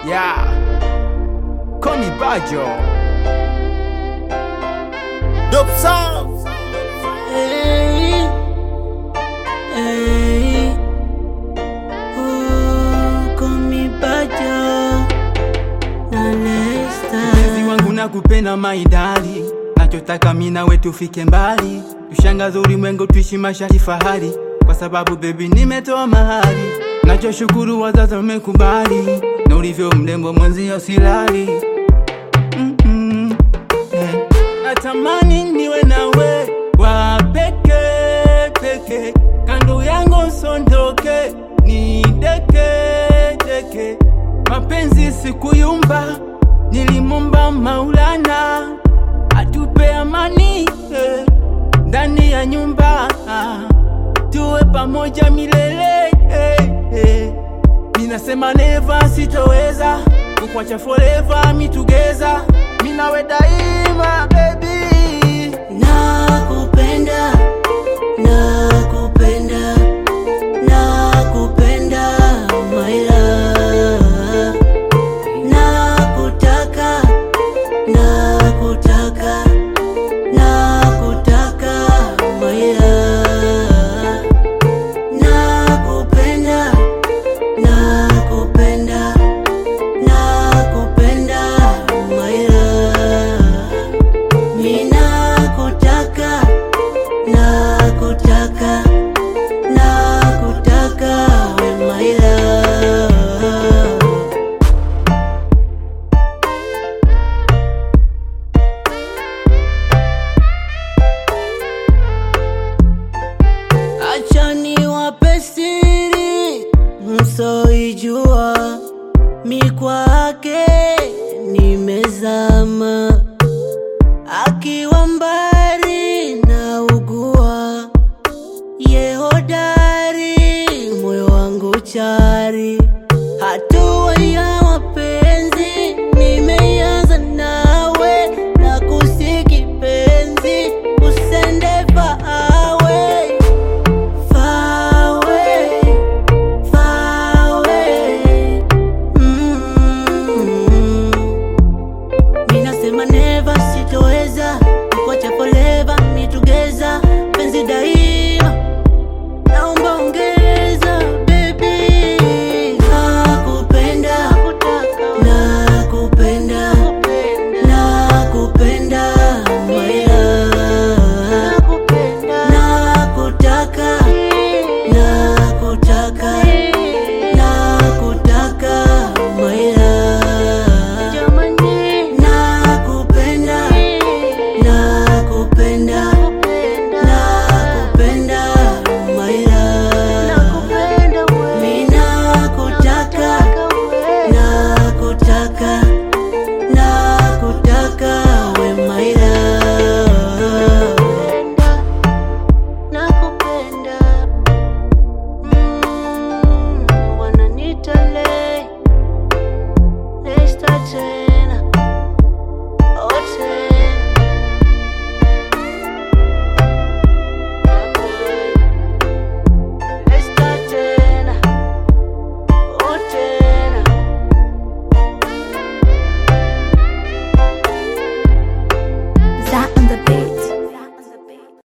Yeah. Call me Bajo. Dope sound. Hey, hey, oh, call me Bajo na Lesta. Mpenzi wangu nakupenda maidali, nachotaka mimi nawe tufike mbali, tushangaze ulimwengu, tuishi maisha ya fahari, kwa sababu baby nimetoa mahali. Nachoshukuru wazazi wamekubali, na ulivyo mrembo mwenzio silali. Mm-mm. Eh. Natamani niwe nawe wa peke peke, kando yangu sondoke, ni deke deke, mapenzi sikuyumba, nilimomba Maulana atupe amani eh, ndani ya nyumba ah, tuwe pamoja milele eh, eh. Ninasema never sitoweza kukwacha forever mi together mi nawe daima baby Nakupenda, nakupenda, nakupenda my love. Nakutaka, nakutaka, nakutaka my love. Nakupenda, nakupenda, nakupenda my love. Ninakutaka, nakutaka, nakutaka we my love. Acha niwape siri msoijua, mi kwake nimezama akiwa mbali na ugua, ye hodari, moyo wangu chari, hatua ya